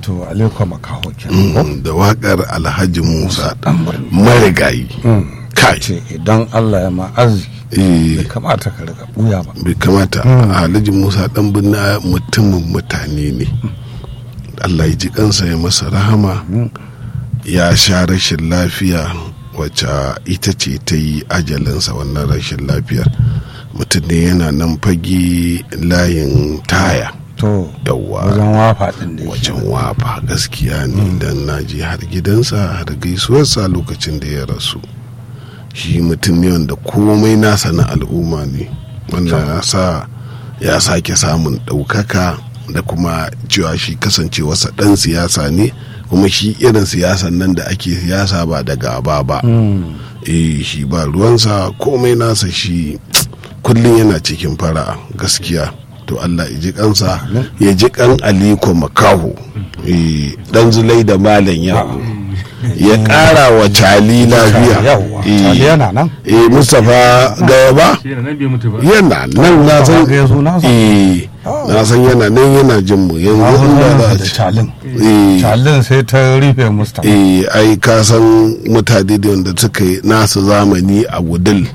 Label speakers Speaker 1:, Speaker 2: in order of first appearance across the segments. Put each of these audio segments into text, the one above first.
Speaker 1: wato aliko makaho kenan ko
Speaker 2: da wakar alhaji musa
Speaker 1: dan birni
Speaker 2: marigayi kai
Speaker 1: ce idan Allah ya ma arziki
Speaker 2: eh,
Speaker 1: bai kamata ka riga buya ba
Speaker 2: bai kamata alhaji musa dan binna mutumin mutane ne allah ya ji kansa ya masa rahama ya sha rashin lafiya wacce ita ce ta yi ajalinsa wannan rashin lafiyar mutum ne yana nan fage layin taya
Speaker 1: to
Speaker 2: yawwa
Speaker 1: wajen wafa din da yake
Speaker 2: wajen wafa gaskiya ne dan na je har gidansa har gaisuwarsa lokacin da ya rasu shi mutum ne wanda komai nasa na al'umma ne wanda ya sa ya sake samun ɗaukaka da kuma cewa shi kasancewarsa ɗan siyasa ne kuma shi irin siyasan nan da ake siyasa ba da gaba ba eh shi ba ruwansa komai nasa shi kullum yana cikin fara'a gaskiya to Allah ya ji kansa ya ji kan aliko makaho eh dan zulai da malam ya ya kara wa cali lafiya
Speaker 1: yawwa
Speaker 2: Eh,
Speaker 1: Cali yana nan
Speaker 2: eh mustapha gaya ba
Speaker 3: shi yana nan bai mutu ba
Speaker 2: yana nan na san
Speaker 1: Mustapha Gaya sunansa?
Speaker 2: eh na san yana nan yana jin mu yanzu inda za a
Speaker 1: da
Speaker 2: ci
Speaker 1: calin
Speaker 2: eh
Speaker 1: calin sai ta rufe mustapha
Speaker 2: eh ai ka san mutane da wanda suka yi nasu zamani a gudul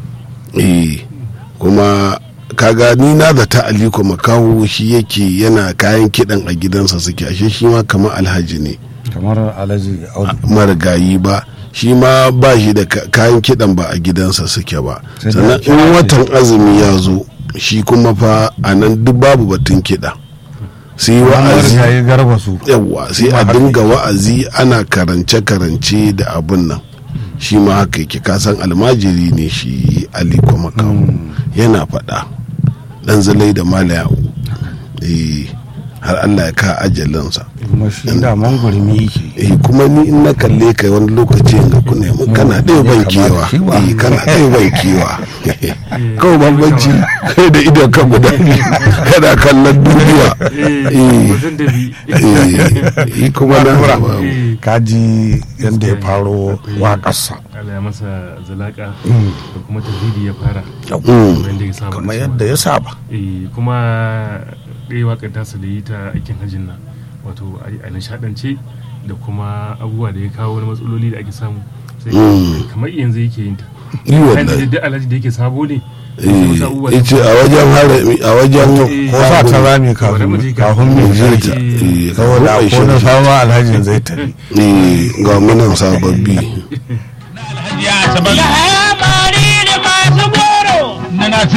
Speaker 2: eh kuma kaga ni na da ta aliko makaho shi yake yana kayan kidan a gidansa suke ashe shi ma kamar alhaji ne
Speaker 1: kamar alhaji audu
Speaker 2: marigayi ba shi ma ba shi da ka- kayan kidan ba a gidansa suke ba
Speaker 1: Sai
Speaker 2: sannan
Speaker 1: dai
Speaker 2: in watan azumi ya zo shi kuma fa a nan duk babu batun kiɗa sai wa'azi
Speaker 1: ya yi garba su
Speaker 2: yawa sai a
Speaker 1: haka
Speaker 2: dinga wa'azi ana karance-karance da abun nan shi ma haka yake kasan almajiri ne shi aliko makamu yana faɗa ɗan zalai da malaya eh har allah ya ka ajalinsa
Speaker 1: kuma shi da mangurmi yake
Speaker 2: eh kuma ni in na kalle ka wani lokaci in ga kuna mun kana ɗaya ban kewa eh kana ɗaya ban kewa kawai bambanci kai da idon ka guda biyu kana kallon duniya
Speaker 3: eh wajen da bi
Speaker 2: eh eh, kuma na
Speaker 1: kaji yadda ya faro waƙarsa
Speaker 3: Allah ya masa zalaka da kuma tauhidi ya fara
Speaker 2: Mm.
Speaker 3: wanda ya saba
Speaker 1: kamar
Speaker 3: da
Speaker 1: yadda ya saba
Speaker 3: eh kuma ɗaya waƙar tasa da yi ta aikin hajjin nan wato a- a nishaɗance da kuma abubuwa da ya kawo wani matsaloli da ake samu sai
Speaker 2: Mm.
Speaker 3: kamar yanzu yake yin ta
Speaker 2: Yi wallahi.
Speaker 3: Kayan da alhaji da yake sabo ne
Speaker 2: eh
Speaker 3: wasu abubuwa da-
Speaker 2: yace a wajen harami a wajen
Speaker 3: Eh,
Speaker 1: ko sa ta rami
Speaker 3: Bari mu ji
Speaker 1: kafin kafin
Speaker 3: kafin
Speaker 1: mu
Speaker 3: mu
Speaker 1: je
Speaker 2: je
Speaker 1: ta
Speaker 2: ta eh
Speaker 1: saboda
Speaker 2: kafin
Speaker 1: ko na
Speaker 2: ai
Speaker 1: sama alhajin zai tafi
Speaker 2: eh ga munan sababbi
Speaker 4: ya sabala